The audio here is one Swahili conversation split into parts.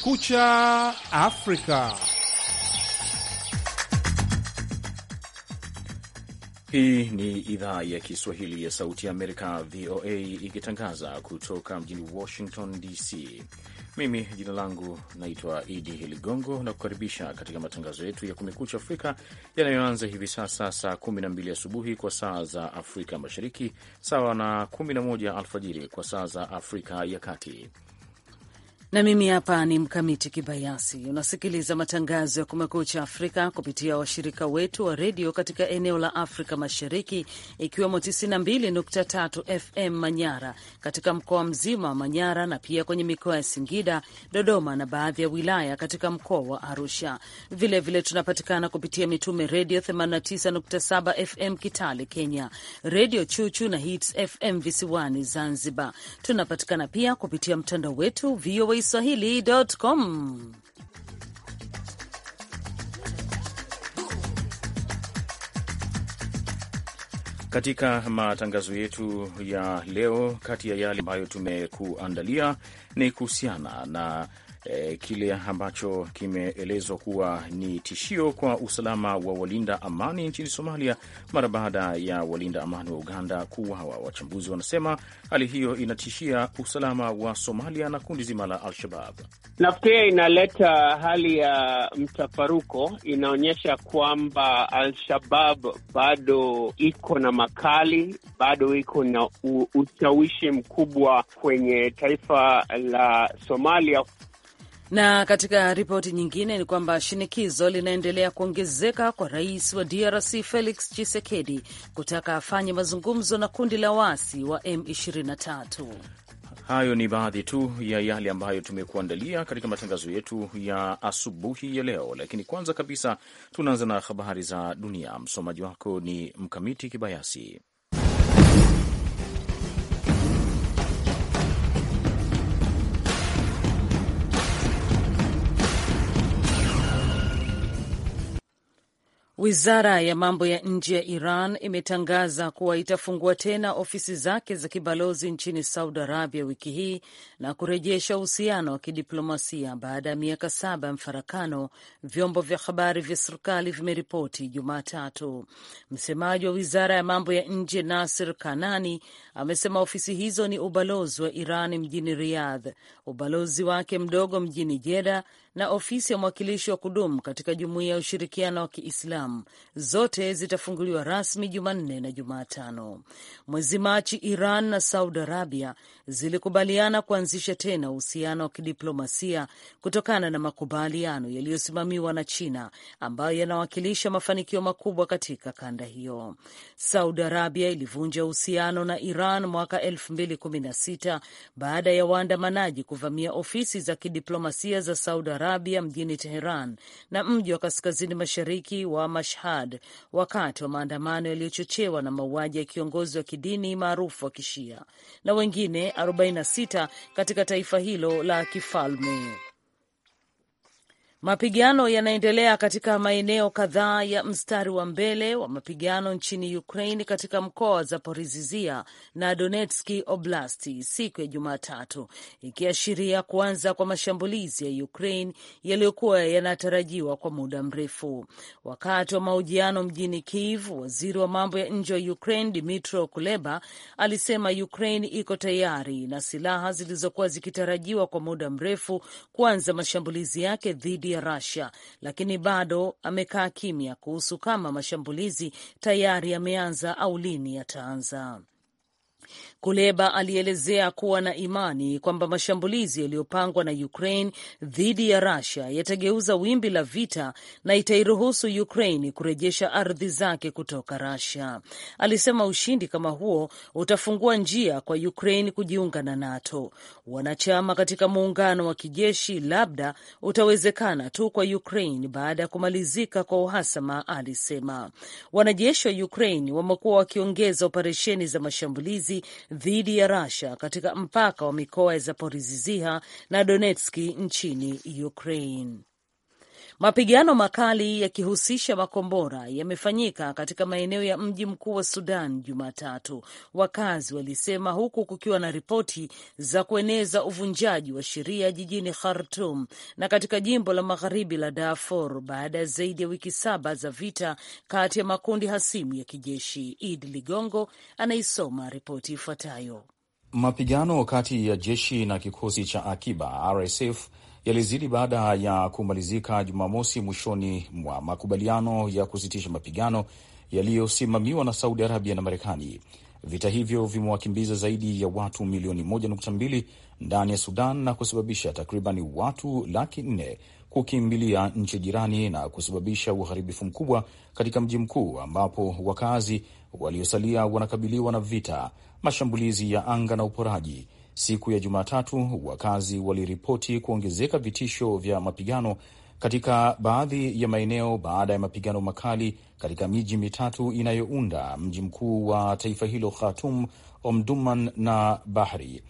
Kumekucha Afrika. Hii ni idhaa ya Kiswahili ya Sauti ya Amerika, VOA, ikitangaza kutoka mjini Washington DC. Mimi jina langu naitwa Idi Ligongo na kukaribisha katika matangazo yetu ya Kumekucha Afrika yanayoanza hivi sasa saa 12 asubuhi kwa saa za Afrika Mashariki, sawa na 11 alfajiri kwa saa za Afrika ya Kati na mimi hapa ni Mkamiti Kibayasi. Unasikiliza matangazo ya Kumekucha Afrika kupitia washirika wetu wa redio katika eneo la Afrika Mashariki, ikiwemo 92.3 FM Manyara katika mkoa mzima wa Manyara na pia kwenye mikoa ya Singida, Dodoma na baadhi ya wilaya katika mkoa wa Arusha. Vilevile vile tunapatikana kupitia Mitume Redio 89.7 FM Kitale, Kenya, Redio Chuchu na Hits FM visiwani Zanzibar. Tunapatikana pia kupitia mtandao wetu VOA Swahili.com. Katika matangazo yetu ya leo, kati ya yale ambayo tumekuandalia ni kuhusiana na E, kile ambacho kimeelezwa kuwa ni tishio kwa usalama wa walinda amani nchini Somalia mara baada ya walinda amani wa Uganda kuuawa. Wachambuzi wanasema hali hiyo inatishia usalama wa Somalia na kundi zima la Al-Shabab. Nafikiria inaleta hali ya mtafaruko, inaonyesha kwamba Al-Shabab bado iko na makali, bado iko na ushawishi mkubwa kwenye taifa la Somalia. Na katika ripoti nyingine ni kwamba shinikizo linaendelea kuongezeka kwa rais wa DRC Felix Tshisekedi kutaka afanye mazungumzo na kundi la waasi wa M23. Hayo ni baadhi tu ya yale ambayo tumekuandalia katika matangazo yetu ya asubuhi ya leo, lakini kwanza kabisa tunaanza na habari za dunia. Msomaji wako ni Mkamiti Kibayasi. Wizara ya mambo ya nje ya Iran imetangaza kuwa itafungua tena ofisi zake za kibalozi nchini Saudi Arabia wiki hii na kurejesha uhusiano wa kidiplomasia baada ya miaka saba ya mfarakano, vyombo vya habari vya serikali vimeripoti Jumatatu. Msemaji wa wizara ya mambo ya nje Nasir Kanani amesema ofisi hizo ni ubalozi wa Iran mjini Riyadh, ubalozi wake mdogo mjini Jeddah na ofisi ya mwakilishi wa kudumu katika Jumuiya ya Ushirikiano wa Kiislamu zote zitafunguliwa rasmi Jumanne na Jumatano. Mwezi Machi, Iran na Saudi Arabia zilikubaliana kuanzisha tena uhusiano wa kidiplomasia kutokana na makubaliano yaliyosimamiwa na China ambayo yanawakilisha mafanikio makubwa katika kanda hiyo. Saudi Arabia ilivunja uhusiano na Iran mwaka 2016 baada ya waandamanaji kuvamia ofisi za kidiplomasia za Saudi Arabia mjini Teheran na mji wa kaskazini mashariki wa Mashhad wakati wa maandamano yaliyochochewa na mauaji ya kiongozi wa kidini maarufu wa Kishia na wengine 46 katika taifa hilo la kifalme. Mapigano yanaendelea katika maeneo kadhaa ya mstari wa mbele wa mapigano nchini Ukraine katika mkoa wa Zaporizhia na Donetski Oblasti siku ya Jumatatu, ikiashiria kuanza kwa mashambulizi ya Ukraine yaliyokuwa yanatarajiwa kwa muda mrefu. Wakati wa mahojiano mjini Kiev, waziri wa mambo ya nje wa Ukraine Dmytro Kuleba alisema Ukraine iko tayari na silaha zilizokuwa zikitarajiwa kwa muda mrefu kuanza mashambulizi yake dhidi ya Russia, lakini bado amekaa kimya kuhusu kama mashambulizi tayari yameanza au lini yataanza. Kuleba alielezea kuwa na imani kwamba mashambulizi yaliyopangwa na Ukraine dhidi ya Russia yatageuza wimbi la vita na itairuhusu Ukraine kurejesha ardhi zake kutoka Russia. Alisema ushindi kama huo utafungua njia kwa Ukraine kujiunga na NATO. Wanachama katika muungano wa kijeshi labda utawezekana tu kwa Ukraine baada ya kumalizika kwa uhasama, alisema. Wanajeshi wa Ukraine wamekuwa wakiongeza operesheni za mashambulizi dhidi ya Russia katika mpaka wa mikoa ya Zaporizhia na Donetski nchini Ukraine. Mapigano makali yakihusisha makombora yamefanyika katika maeneo ya mji mkuu wa Sudan Jumatatu, wakazi walisema, huku kukiwa na ripoti za kueneza uvunjaji wa sheria jijini Khartum na katika jimbo la magharibi la Darfur baada ya zaidi ya wiki saba za vita kati ya makundi hasimu ya kijeshi. Idi Ligongo anaisoma ripoti ifuatayo. Mapigano kati ya jeshi na kikosi cha akiba RSF yalizidi baada ya kumalizika Jumamosi mwishoni mwa makubaliano ya kusitisha mapigano yaliyosimamiwa na Saudi Arabia na Marekani. Vita hivyo vimewakimbiza zaidi ya watu milioni 1.2 ndani ya Sudan na kusababisha takriban watu laki nne kukimbilia nchi jirani na kusababisha uharibifu mkubwa katika mji mkuu ambapo wakazi waliosalia wanakabiliwa na vita, mashambulizi ya anga na uporaji. Siku ya Jumatatu, wakazi waliripoti kuongezeka vitisho vya mapigano katika baadhi ya maeneo baada ya mapigano makali katika miji mitatu inayounda mji mkuu wa taifa hilo, Khartoum, Omdurman na Bahri.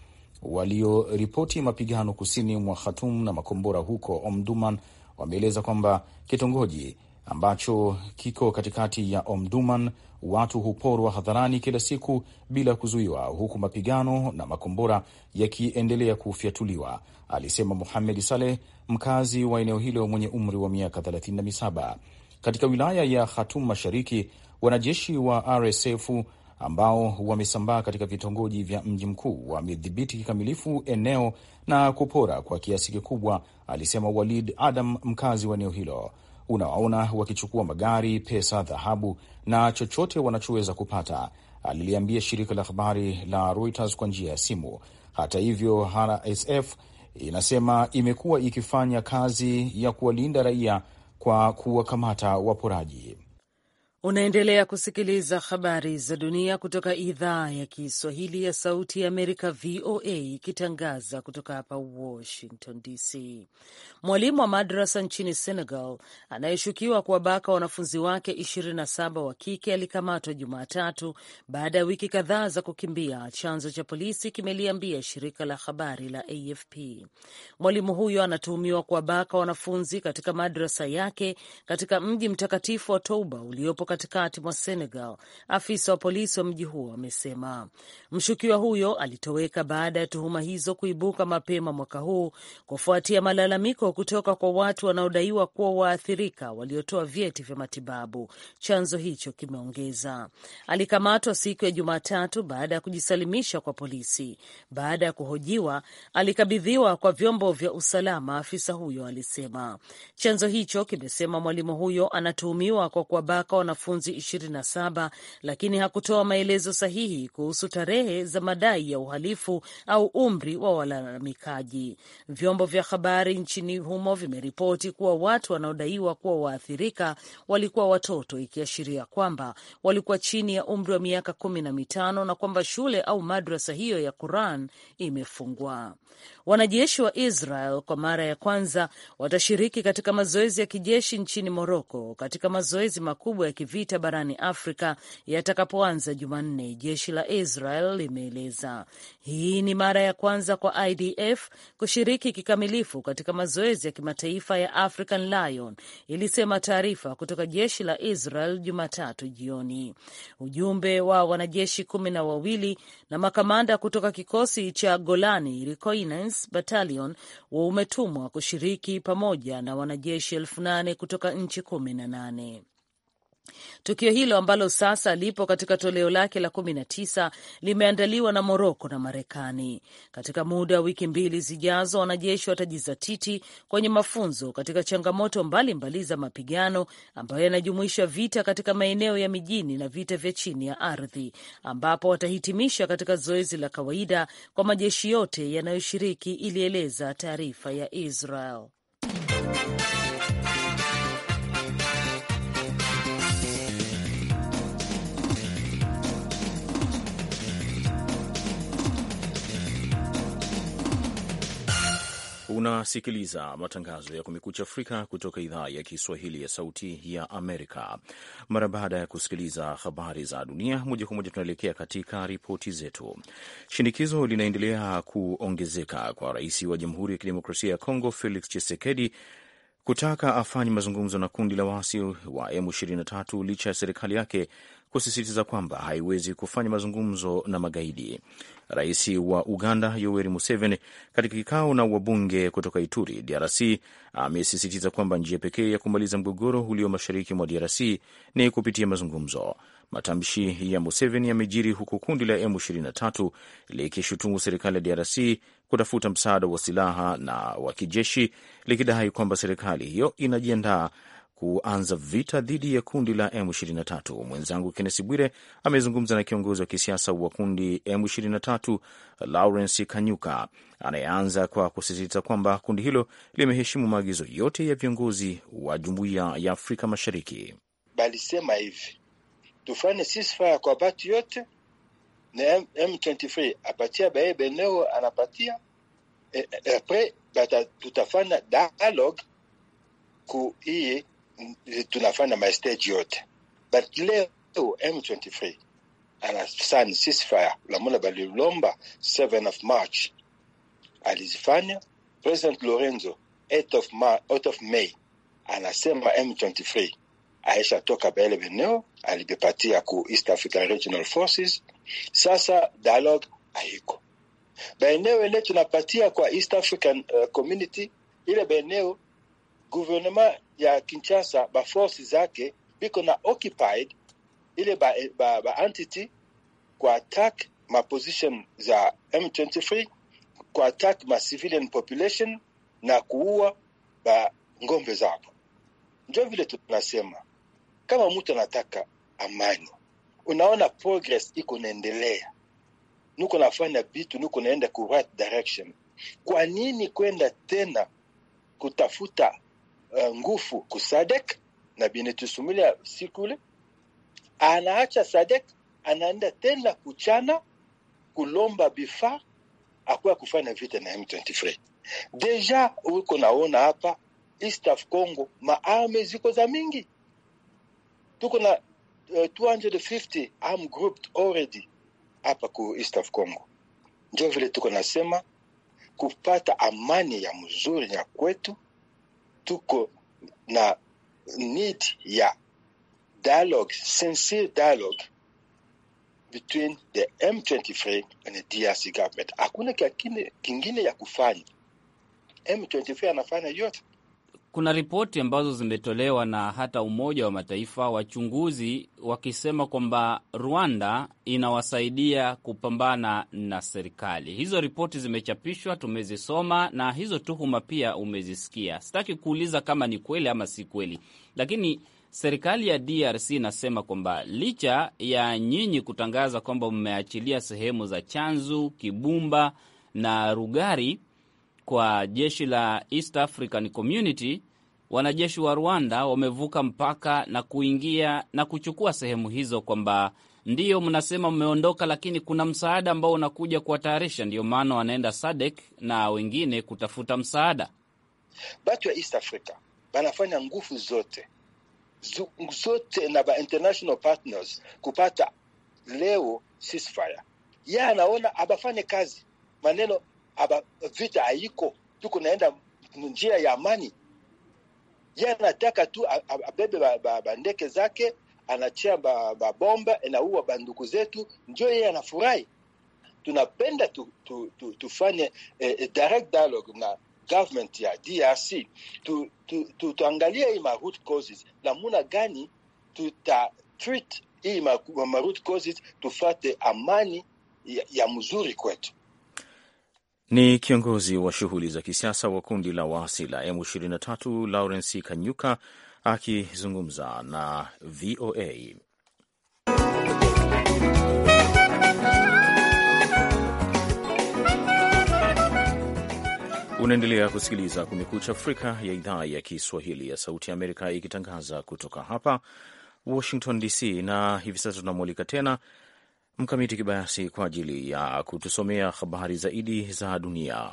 Walioripoti mapigano kusini mwa Khartoum na makombora huko Omdurman wameeleza kwamba kitongoji ambacho kiko katikati ya Omdurman watu huporwa hadharani kila siku bila kuzuiwa, huku mapigano na makombora yakiendelea kufyatuliwa, alisema Muhamed Saleh, mkazi wa eneo hilo mwenye umri wa miaka 37. Katika wilaya ya Khartoum Mashariki, wanajeshi wa RSF ambao wamesambaa katika vitongoji vya mji mkuu wamedhibiti kikamilifu eneo na kupora kwa kiasi kikubwa, alisema Walid Adam, mkazi wa eneo hilo. Unawaona wakichukua magari, pesa, dhahabu na chochote wanachoweza kupata, aliliambia shirika la habari la Reuters kwa njia ya simu. Hata hivyo, RSF inasema imekuwa ikifanya kazi ya kuwalinda raia kwa kuwakamata waporaji. Unaendelea kusikiliza habari za dunia kutoka idhaa ya Kiswahili ya Sauti ya Amerika, VOA, ikitangaza kutoka hapa Washington DC. Mwalimu wa madrasa nchini Senegal anayeshukiwa kuwabaka wanafunzi wake 27 wa kike alikamatwa Jumatatu baada ya wiki kadhaa za kukimbia, chanzo cha polisi kimeliambia shirika la habari la AFP. Mwalimu huyo anatuhumiwa kuwabaka wanafunzi katika madrasa yake katika mji mtakatifu wa Touba uliopo katikati mwa Senegal. Afisa wa polisi wa mji huo amesema mshukiwa huyo alitoweka baada ya tuhuma hizo kuibuka mapema mwaka huu kufuatia malalamiko kutoka kwa watu wanaodaiwa kuwa waathirika waliotoa vyeti vya matibabu. Chanzo hicho kimeongeza. Alikamatwa siku ya Jumatatu baada ya kujisalimisha kwa polisi. Baada ya kuhojiwa, alikabidhiwa kwa vyombo vya usalama, afisa huyo alisema. Chanzo hicho kimesema mwalimu huyo anatuhumiwa kwa kuwabaka wanafunzi 27 lakini hakutoa maelezo sahihi kuhusu tarehe za madai ya uhalifu au umri wa walalamikaji. Vyombo vya habari nchini humo vimeripoti kuwa watu wanaodaiwa kuwa waathirika walikuwa watoto, ikiashiria kwamba walikuwa chini ya umri wa miaka kumi na mitano na kwamba shule au madrasa hiyo ya Quran imefungwa. Wanajeshi wa Israel kwa mara ya kwanza watashiriki katika mazoezi ya kijeshi nchini Moroko katika mazoezi makubwa ya kivita barani Afrika yatakapoanza Jumanne, jeshi la Israel limeeleza. Hii ni mara ya kwanza kwa IDF kushiriki kikamilifu katika mazoezi ya kimataifa ya African Lion, ilisema taarifa kutoka jeshi la Israel Jumatatu jioni. Ujumbe wa wanajeshi kumi na wawili na makamanda kutoka kikosi cha Golani Reconnaissance Battalion umetumwa kushiriki pamoja na wanajeshi elfu nane kutoka nchi kumi na nane. Tukio hilo ambalo sasa lipo katika toleo lake la kumi na tisa limeandaliwa na Moroko na Marekani. Katika muda wa wiki mbili zijazo, wanajeshi watajizatiti kwenye mafunzo katika changamoto mbalimbali mbali za mapigano ambayo yanajumuisha vita katika maeneo ya mijini na vita vya chini ya ardhi, ambapo watahitimisha katika zoezi la kawaida kwa majeshi yote yanayoshiriki, ilieleza taarifa ya Israel. Unasikiliza matangazo ya Kumekucha Afrika kutoka idhaa ya Kiswahili ya Sauti ya Amerika. Mara baada ya kusikiliza habari za dunia moja kwa moja, tunaelekea katika ripoti zetu. Shinikizo linaendelea kuongezeka kwa rais wa Jamhuri ya Kidemokrasia ya Kongo Felix Tshisekedi kutaka afanye mazungumzo na kundi la waasi wa M23 licha ya serikali yake kusisitiza kwamba haiwezi kufanya mazungumzo na magaidi. Rais wa Uganda Yoweri Museveni katika kikao na wabunge kutoka Ituri, DRC, amesisitiza kwamba njia pekee ya kumaliza mgogoro ulio mashariki mwa DRC ni kupitia mazungumzo. Matamshi ya Museveni yamejiri huku kundi la M23 likishutumu serikali ya DRC kutafuta msaada wa silaha na wa kijeshi, likidai kwamba serikali hiyo inajiandaa kuanza vita dhidi ya kundi la M23. Mwenzangu Kennesi Bwire amezungumza na kiongozi wa kisiasa wa kundi M23 Lawrence Kanyuka, anayeanza kwa kusisitiza kwamba kundi hilo limeheshimu maagizo yote ya viongozi wa Jumuiya ya Afrika Mashariki. Balisema hivi tufanye ceasefire kwa batu yote na M23 apatia baye beneo anapatia e, e, apres bata tutafanya dialogue ku hii tunafanya mastage yote but leo M23 anasani ceasefire lamuna balilomba 7 of March alizifanya. President Lorenzo 8 of, Mar 8 of May anasema M23 aisha toka baele beneo alibepatia ku East African Regional Forces. Sasa dialogue haiko baeneo ile tunapatia kwa East African uh, Community ile baeneo gouvernement ya Kinshasa ba force zake biko na occupied ile ba, ba, ba entity kwa attack ma position za M23 kwa attack ma civilian population na kuua ba ngombe zao. Ndio vile tunasema kama mtu anataka amani, unaona progress iko naendelea, nuko nafanya vitu, nuko naenda ku right direction. Kwa nini kwenda tena kutafuta uh, nguvu kusadek na binetusumilia sikule anaacha sadek anaenda tena kuchana kulomba bifaa akuwa kufanya vita na M23. Deja uko naona hapa East of Congo maarme ziko za mingi, tuko na uh, 250 arm grouped already hapa ku East of Congo. Ndio vile tuko nasema kupata amani ya mzuri ya kwetu, tuko na need ya dialogue, sincere dialogue between the M23 and the DRC government. Hakuna kingine, kingine ya kufanya. M23 anafanya yote. Kuna ripoti ambazo zimetolewa na hata Umoja wa Mataifa, wachunguzi wakisema kwamba Rwanda inawasaidia kupambana na serikali. Hizo ripoti zimechapishwa, tumezisoma na hizo tuhuma pia umezisikia. Sitaki kuuliza kama ni kweli ama si kweli, lakini serikali ya DRC inasema kwamba licha ya nyinyi kutangaza kwamba mmeachilia sehemu za Chanzu, Kibumba na Rugari kwa jeshi la East African Community, wanajeshi wa Rwanda wamevuka mpaka na kuingia na kuchukua sehemu hizo, kwamba ndiyo mnasema mmeondoka, lakini kuna msaada ambao unakuja kuwatayarisha, ndio maana wanaenda SADC na wengine kutafuta msaada. Batu ya East Africa banafanya nguvu zote zote na ba international partners kupata leo ceasefire. Ye anaona abafanye kazi maneno aba vita haiko, tuko naenda njia ya amani. Ye anataka tu abebe bandeke ba, ba zake anachia babomba ba inaua banduku zetu, njo yeye anafurahi. Tunapenda tu, tu, tu, tufanye eh, direct dialogue na government ya DRC tu, tu, tu, tuangalie hii ma root causes namuna gani tuta treat hii ma, ma root causes tufate amani ya, ya mzuri kwetu. Ni kiongozi wa shughuli za kisiasa wa kundi la waasi la M23 Lawrence Kanyuka akizungumza na VOA. Unaendelea kusikiliza Kumekucha Afrika ya idhaa ya Kiswahili ya Sauti ya Amerika ikitangaza kutoka hapa Washington DC, na hivi sasa tunamwalika tena Mkamiti Kibayasi kwa ajili ya kutusomea habari zaidi za dunia.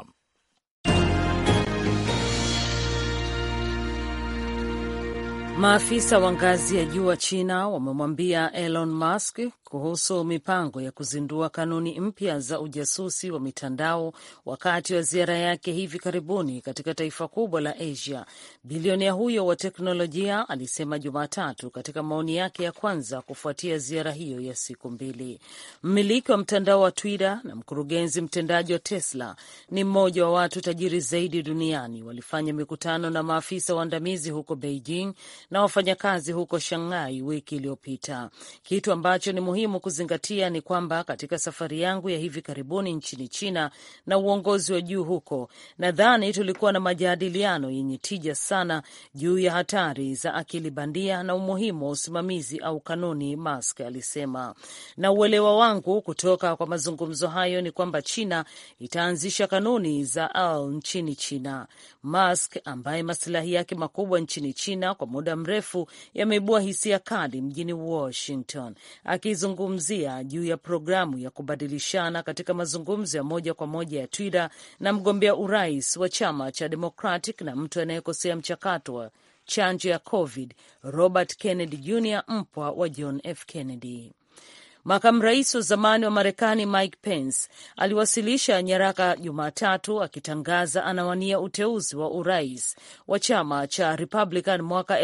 Maafisa wa ngazi ya juu wa China wamemwambia Elon Musk kuhusu mipango ya kuzindua kanuni mpya za ujasusi wa mitandao wakati wa ziara yake hivi karibuni katika taifa kubwa la Asia. Bilionea huyo wa teknolojia alisema Jumatatu katika maoni yake ya kwanza kufuatia ziara hiyo ya siku mbili. Mmiliki wa mtandao wa Twitter na mkurugenzi mtendaji wa Tesla ni mmoja wa watu tajiri zaidi duniani. Walifanya mikutano na maafisa waandamizi huko Beijing na wafanyakazi huko Shanghai wiki iliyopita. Kitu ambacho ni muhimu kuzingatia ni kwamba katika safari yangu ya hivi karibuni nchini China na uongozi wa juu huko, nadhani tulikuwa na majadiliano yenye tija sana juu ya hatari za akili bandia na umuhimu wa usimamizi au kanuni, Musk alisema. Na uelewa wangu kutoka kwa mazungumzo hayo ni kwamba China itaanzisha kanuni za al nchini China. Musk ambaye masilahi yake makubwa nchini China kwa muda mrefu yameibua hisia kali mjini Washington, akizungumzia juu ya programu ya kubadilishana katika mazungumzo ya moja kwa moja ya Twitter na mgombea urais wa chama cha Democratic na mtu anayekosea mchakato wa chanjo ya COVID Robert Kennedy Jr, mpwa wa John F Kennedy. Makamu rais wa zamani wa Marekani Mike Pence aliwasilisha nyaraka Jumatatu akitangaza anawania uteuzi wa urais wa chama cha Republican mwaka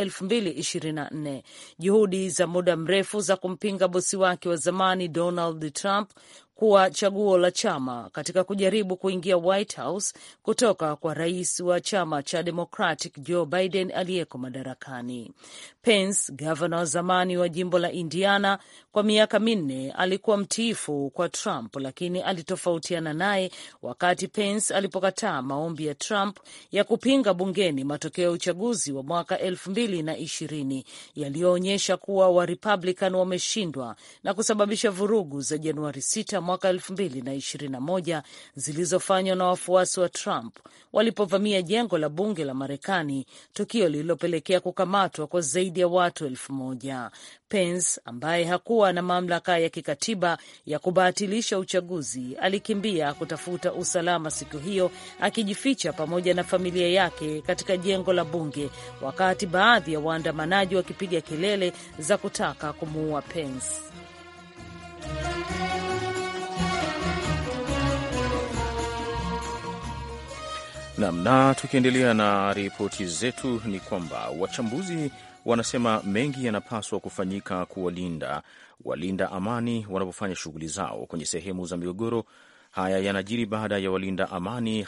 2024. Juhudi za muda mrefu za kumpinga bosi wake wa zamani Donald Trump kuwa chaguo la chama katika kujaribu kuingia White House kutoka kwa rais wa chama cha Democratic Joe Biden aliyeko madarakani. Pence, gavana wa zamani wa jimbo la Indiana, kwa miaka minne alikuwa mtiifu kwa Trump, lakini alitofautiana naye wakati Pence alipokataa maombi ya Trump ya kupinga bungeni matokeo ya uchaguzi wa mwaka elfu mbili na ishirini yaliyoonyesha kuwa Warepublican wameshindwa na kusababisha vurugu za Januari 6 mwaka elfu mbili na ishirini na moja zilizofanywa na wafuasi wa Trump walipovamia jengo la bunge la Marekani, tukio lililopelekea kukamatwa kwa zaidi ya watu elfu moja. Pence ambaye hakuwa na mamlaka ya kikatiba ya kubatilisha uchaguzi alikimbia kutafuta usalama siku hiyo, akijificha pamoja na familia yake katika jengo la bunge, wakati baadhi ya waandamanaji wakipiga kelele za kutaka kumuua Pence. Nam, na tukiendelea na ripoti zetu ni kwamba wachambuzi wanasema mengi yanapaswa kufanyika kuwalinda walinda amani wanapofanya shughuli zao kwenye sehemu za migogoro. Haya yanajiri baada ya walinda amani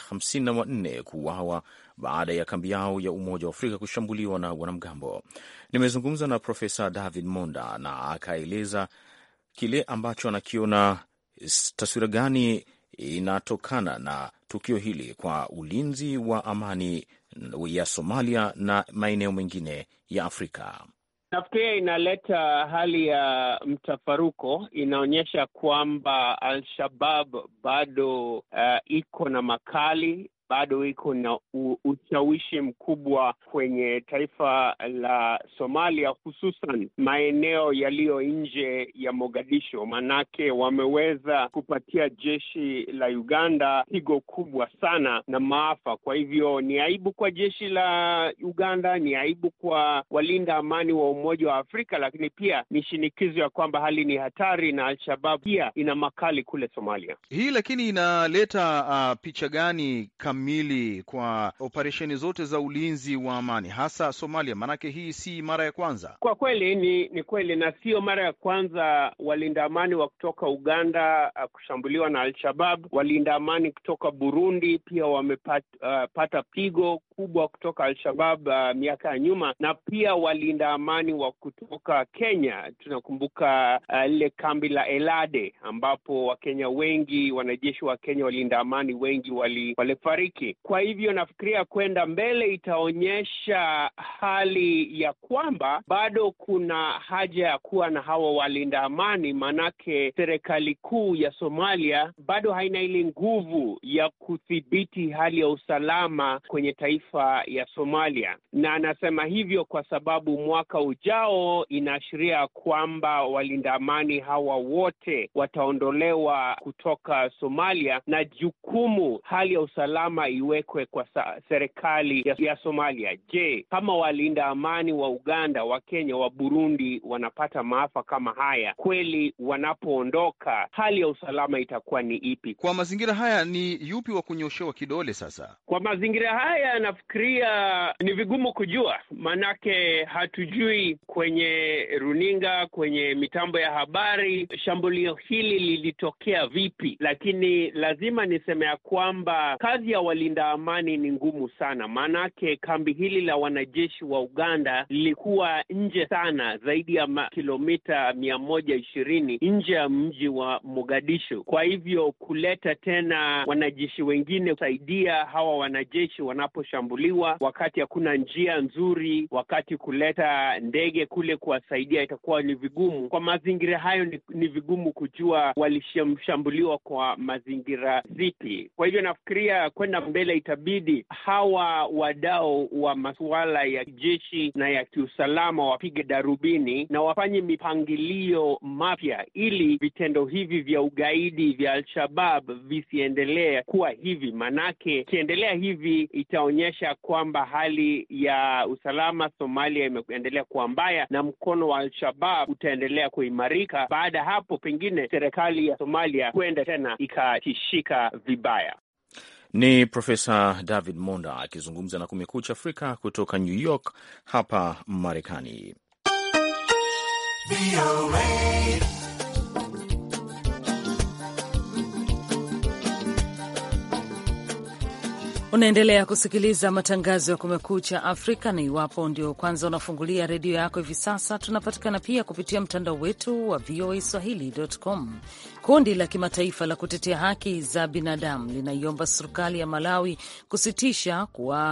54 kuuawa baada ya kambi yao ya Umoja wa Afrika kushambuliwa na wanamgambo. Nimezungumza na Profesa David Monda na akaeleza kile ambacho anakiona, taswira gani inatokana na tukio hili kwa ulinzi wa amani ya Somalia na maeneo mengine ya Afrika. Nafikiria inaleta hali ya mtafaruko, inaonyesha kwamba Al-Shabab bado uh, iko na makali bado iko na ushawishi mkubwa kwenye taifa la Somalia, hususan maeneo yaliyo nje ya Mogadisho. Manake wameweza kupatia jeshi la Uganda pigo kubwa sana na maafa. Kwa hivyo ni aibu kwa jeshi la Uganda, ni aibu kwa walinda amani wa Umoja wa Afrika, lakini pia ni shinikizo ya kwamba hali ni hatari na Al-Shabab pia ina makali kule Somalia. Hii lakini inaleta uh, picha gani kamili kwa operesheni zote za ulinzi wa amani hasa Somalia? Maanake hii si mara ya kwanza. Kwa kweli ni ni kweli, na sio mara ya kwanza walinda amani wa kutoka Uganda uh, kushambuliwa na Al-Shabab. Walinda amani kutoka Burundi pia wamepata uh, pigo kubwa kutoka Al-Shabab uh, miaka ya nyuma, na pia walinda amani wa kutoka Kenya. Tunakumbuka lile uh, kambi la Elade ambapo Wakenya wengi, wanajeshi wa Kenya, walinda amani wengi walifariki. Kwa hivyo nafikiria kwenda mbele itaonyesha hali ya kwamba bado kuna haja ya kuwa na hawa walinda amani, maanake serikali kuu ya Somalia bado haina ile nguvu ya kudhibiti hali ya usalama kwenye taifa ya Somalia, na anasema hivyo kwa sababu mwaka ujao inaashiria kwamba walinda amani hawa wote wataondolewa kutoka Somalia na jukumu hali ya usalama lawama iwekwe kwa serikali ya, ya Somalia. Je, kama walinda amani wa Uganda, wa Kenya, wa Burundi wanapata maafa kama haya, kweli wanapoondoka hali ya usalama itakuwa ni ipi? Kwa mazingira haya, ni yupi wa kunyoshewa kidole sasa? Kwa mazingira haya, nafikiria ni vigumu kujua, maanake hatujui kwenye runinga, kwenye mitambo ya habari shambulio hili lilitokea vipi, lakini lazima niseme ya kwamba kazi ya walinda amani ni ngumu sana, maanake kambi hili la wanajeshi wa Uganda lilikuwa nje sana, zaidi ya kilomita mia moja ishirini nje ya mji wa Mogadishu. Kwa hivyo kuleta tena wanajeshi wengine kusaidia hawa wanajeshi wanaposhambuliwa, wakati hakuna njia nzuri, wakati kuleta ndege kule kuwasaidia itakuwa ni vigumu. Kwa mazingira hayo ni, ni vigumu kujua walishambuliwa kwa mazingira zipi. Kwa hivyo nafikiria kwenda mbele itabidi hawa wadau wa masuala ya jeshi na ya kiusalama wapige darubini na wafanye mipangilio mapya ili vitendo hivi vya ugaidi vya Al-Shabab visiendelee kuwa hivi, manake ikiendelea hivi itaonyesha kwamba hali ya usalama Somalia imeendelea kuwa mbaya na mkono wa Al-Shabab utaendelea kuimarika. Baada ya hapo, pengine serikali ya Somalia huenda tena ikatishika vibaya. Ni Profesa David Monda akizungumza na Kumekucha Afrika kutoka New York hapa Marekani. Unaendelea kusikiliza matangazo ya Kumekucha Afrika, na iwapo ndio kwanza unafungulia redio yako hivi sasa, tunapatikana pia kupitia mtandao wetu wa VOA Swahili.com. Kundi la kimataifa la kutetea haki za binadamu linaiomba serikali ya Malawi kusitisha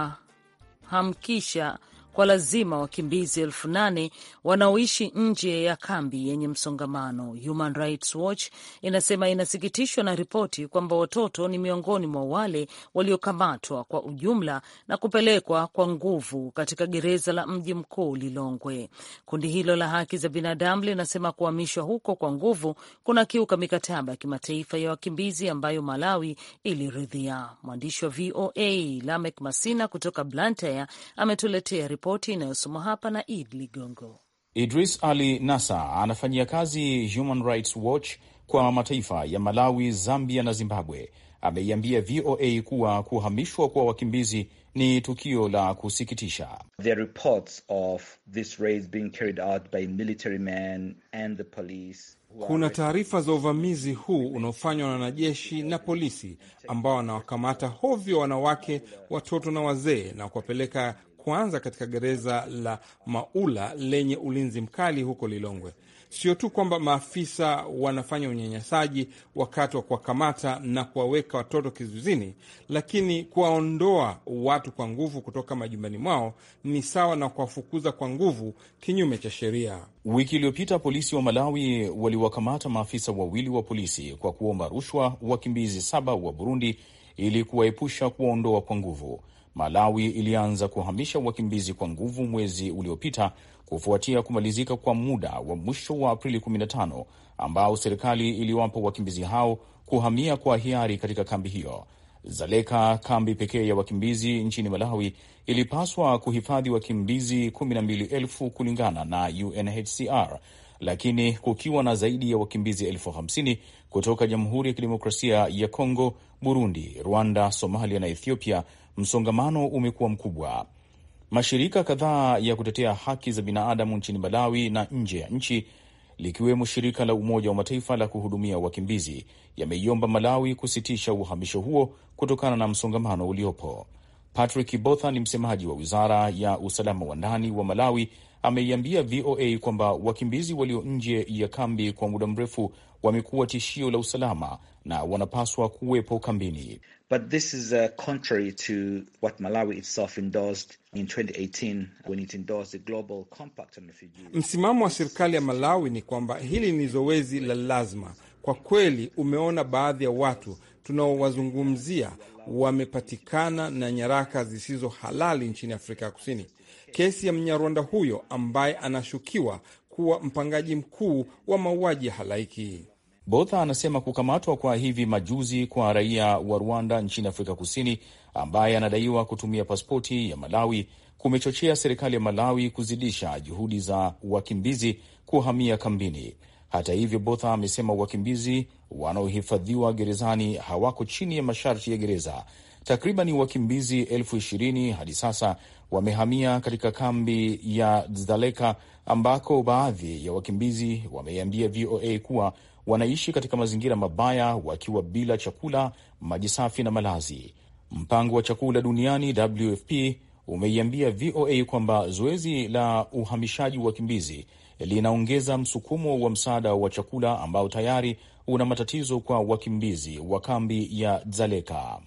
kuwahamkisha kwa lazima wakimbizi elfu nane wanaoishi nje ya kambi yenye msongamano. Human Rights Watch inasema inasikitishwa na ripoti kwamba watoto ni miongoni mwa wale waliokamatwa kwa ujumla na kupelekwa kwa nguvu katika gereza la mji mkuu Lilongwe. Kundi hilo la haki za binadamu linasema kuhamishwa huko kwa nguvu kuna kiuka mikataba ya kimataifa ya wakimbizi ambayo Malawi iliridhia. Mwandishi wa VOA Lamek Masina kutoka Blantyre ametuletea ripoti inayosomwa hapa na Id Ligongo. Idris Ali Nasa anafanyia kazi Human Rights Watch kwa mataifa ya Malawi, Zambia na Zimbabwe. Ameiambia VOA kuwa kuhamishwa kwa wakimbizi ni tukio la kusikitisha. There are reports of this raid being carried out by military men and the police. Kuna taarifa za uvamizi huu unaofanywa na wanajeshi na polisi ambao wanawakamata hovyo wanawake, watoto na wazee na kuwapeleka kwanza katika gereza la Maula lenye ulinzi mkali huko Lilongwe. Sio tu kwamba maafisa wanafanya unyanyasaji wakati wa kuwakamata na kuwaweka watoto kizuizini, lakini kuwaondoa watu kwa nguvu kutoka majumbani mwao ni sawa na kuwafukuza kwa nguvu kinyume cha sheria. Wiki iliyopita polisi wa Malawi waliwakamata maafisa wawili wa polisi kwa kuomba rushwa wakimbizi saba wa Burundi ili kuwaepusha kuwaondoa kwa nguvu. Malawi ilianza kuhamisha wakimbizi kwa nguvu mwezi uliopita kufuatia kumalizika kwa muda wa mwisho wa Aprili 15 ambao serikali iliwapa wakimbizi hao kuhamia kwa hiari katika kambi hiyo. Zaleka, kambi pekee ya wakimbizi nchini Malawi, ilipaswa kuhifadhi wakimbizi 12,000 kulingana na UNHCR, lakini kukiwa na zaidi ya wakimbizi elfu hamsini kutoka Jamhuri ya Kidemokrasia ya Kongo, Burundi, Rwanda, Somalia na Ethiopia, msongamano umekuwa mkubwa. Mashirika kadhaa ya kutetea haki za binadamu nchini Malawi na nje ya nchi likiwemo shirika la Umoja wa Mataifa la kuhudumia wakimbizi yameiomba Malawi kusitisha uhamisho huo kutokana na msongamano uliopo. Patrick Botha ni msemaji wa wizara ya usalama wa ndani wa Malawi, ameiambia VOA kwamba wakimbizi walio nje ya kambi kwa muda mrefu wamekuwa tishio la usalama na wanapaswa kuwepo kambini. But this is uh, contrary to what Malawi itself endorsed in 2018 when it endorsed the Global Compact on Refugees. Msimamo wa serikali ya Malawi ni kwamba hili ni zoezi la lazima. Kwa kweli, umeona baadhi ya watu tunaowazungumzia wamepatikana na nyaraka zisizo halali nchini Afrika ya Kusini. Kesi ya Mnyarwanda huyo ambaye anashukiwa kuwa mpangaji mkuu wa mauaji ya halaiki. Botha anasema kukamatwa kwa hivi majuzi kwa raia wa Rwanda nchini Afrika Kusini ambaye anadaiwa kutumia pasipoti ya Malawi kumechochea serikali ya Malawi kuzidisha juhudi za wakimbizi kuhamia kambini. Hata hivyo, Botha amesema wakimbizi wanaohifadhiwa gerezani hawako chini ya masharti ya gereza. Takriban wakimbizi elfu ishirini hadi sasa wamehamia katika kambi ya Dzaleka ambako baadhi ya wakimbizi wameiambia VOA kuwa wanaishi katika mazingira mabaya wakiwa bila chakula, maji safi na malazi. Mpango wa chakula duniani WFP umeiambia VOA kwamba zoezi la uhamishaji wa wakimbizi linaongeza msukumo wa msaada wa chakula ambao tayari una matatizo kwa wakimbizi wa kambi ya Dzaleka.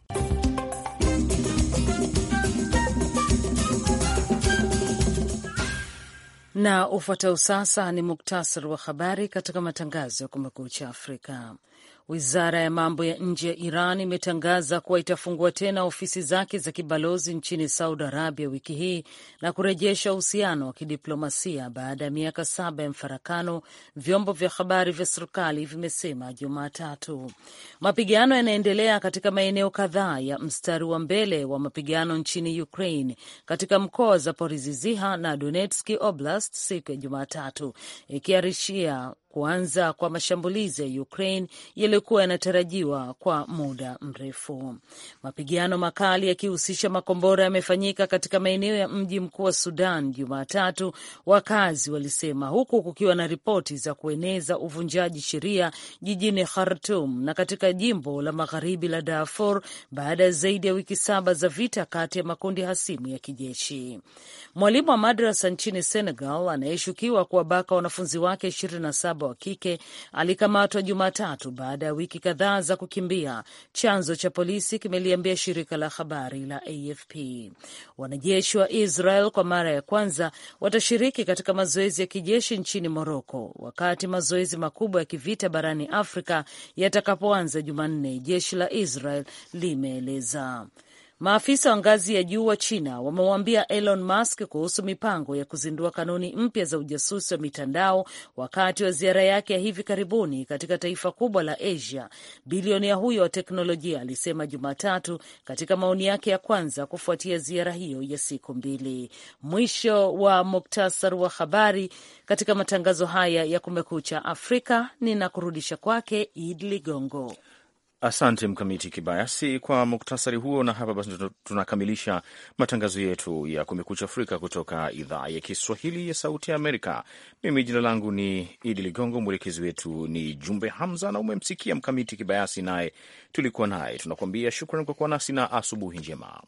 Na ufuatao sasa ni muktasari wa habari katika matangazo ya Kumekucha Afrika. Wizara ya mambo ya nje ya Iran imetangaza kuwa itafungua tena ofisi zake za kibalozi nchini Saudi Arabia wiki hii na kurejesha uhusiano wa kidiplomasia baada ya miaka saba ya mfarakano, vyombo vya habari vya serikali vimesema Jumatatu. Mapigano yanaendelea katika maeneo kadhaa ya mstari wa mbele wa mapigano nchini Ukraine, katika mkoa wa Zaporizhzhia na Donetsk Oblast siku ya Jumatatu, ikiarishia kuanza kwa mashambulizi ya Ukraine yaliyokuwa yanatarajiwa kwa muda mrefu. Mapigano makali yakihusisha makombora yamefanyika katika maeneo ya mji mkuu wa Sudan Jumatatu, wakazi walisema, huku kukiwa na ripoti za kueneza uvunjaji sheria jijini Khartum na katika jimbo la magharibi la Darfur baada ya zaidi ya wiki saba za vita kati ya makundi hasimu ya kijeshi. Mwalimu wa madrasa nchini Senegal anayeshukiwa kuwabaka wanafunzi wake 27 wa kike alikamatwa Jumatatu baada ya wiki kadhaa za kukimbia, chanzo cha polisi kimeliambia shirika la habari la AFP. Wanajeshi wa Israel kwa mara ya kwanza watashiriki katika mazoezi ya kijeshi nchini Moroko wakati mazoezi makubwa ya kivita barani Afrika yatakapoanza Jumanne, jeshi la Israel limeeleza. Maafisa wa ngazi ya juu wa China wamemwambia Elon Musk kuhusu mipango ya kuzindua kanuni mpya za ujasusi wa mitandao wakati wa ziara yake ya hivi karibuni katika taifa kubwa la Asia. Bilionea huyo wa teknolojia alisema Jumatatu katika maoni yake ya kwanza kufuatia ziara hiyo ya siku mbili. Mwisho wa muktasar wa habari katika matangazo haya ya Kumekucha Afrika. Ninakurudisha kwake Id Ligongo. Asante Mkamiti Kibayasi kwa muktasari huo, na hapa basi tunakamilisha matangazo yetu ya Kumekucha Afrika kutoka idhaa ya Kiswahili ya Sauti ya Amerika. Mimi jina langu ni Idi Ligongo, mwelekezi wetu ni Jumbe Hamza na umemsikia Mkamiti Kibayasi, naye tulikuwa naye. Tunakuambia shukran kwa kuwa nasi na asubuhi njema.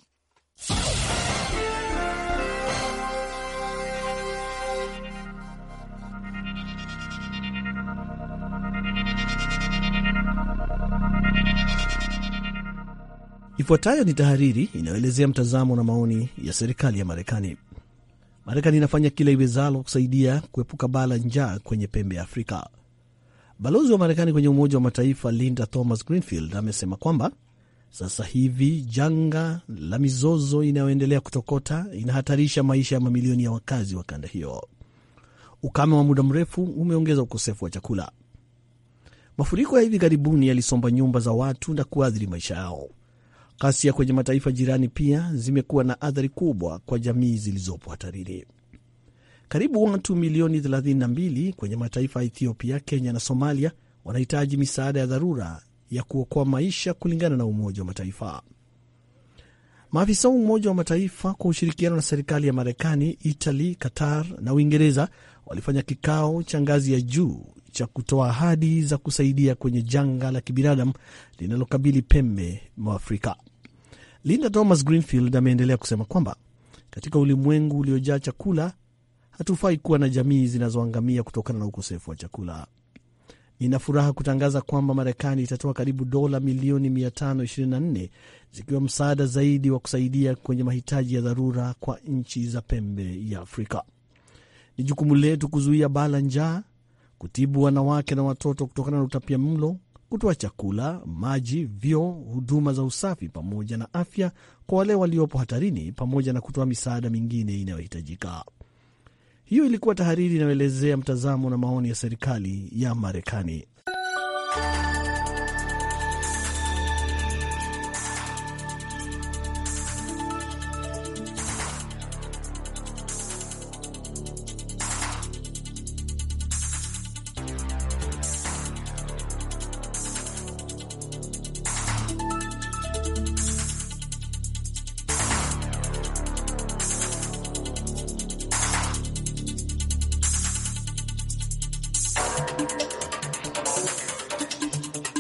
Ifuatayo ni tahariri inayoelezea mtazamo na maoni ya serikali ya Marekani. Marekani inafanya kila iwezalo kusaidia kuepuka baa la njaa kwenye pembe ya Afrika. Balozi wa Marekani kwenye Umoja wa Mataifa Linda Thomas Greenfield amesema kwamba sasa hivi janga la mizozo inayoendelea kutokota inahatarisha maisha ya mamilioni ya wakazi wa kanda hiyo. Ukame wa muda mrefu umeongeza ukosefu wa chakula. Mafuriko ya hivi karibuni yalisomba nyumba za watu na kuathiri maisha yao. Ghasia kwenye mataifa jirani pia zimekuwa na athari kubwa kwa jamii zilizopo hatarini. Karibu watu milioni 32 kwenye mataifa ya Ethiopia, Kenya na Somalia wanahitaji misaada ya dharura ya kuokoa maisha, kulingana na Umoja wa Mataifa. Maafisa wa Umoja wa Mataifa kwa ushirikiano na serikali ya Marekani, Italy, Qatar na Uingereza walifanya kikao cha ngazi ya juu cha kutoa ahadi za kusaidia kwenye janga la kibinadamu linalokabili pembe mwa Afrika. Linda Thomas Greenfield ameendelea kusema kwamba katika ulimwengu uliojaa chakula, hatufai kuwa na jamii zinazoangamia kutokana na ukosefu wa chakula. Nina furaha kutangaza kwamba Marekani itatoa karibu dola milioni 524 zikiwa msaada zaidi wa kusaidia kwenye mahitaji ya dharura kwa nchi za pembe ya Afrika. Ni jukumu letu kuzuia baa la njaa, kutibu wanawake na watoto kutokana na utapia mlo, kutoa chakula, maji, vyoo, huduma za usafi pamoja na afya kwa wale waliopo hatarini, pamoja na kutoa misaada mingine inayohitajika. Hiyo ilikuwa tahariri inayoelezea mtazamo na maoni ya serikali ya Marekani.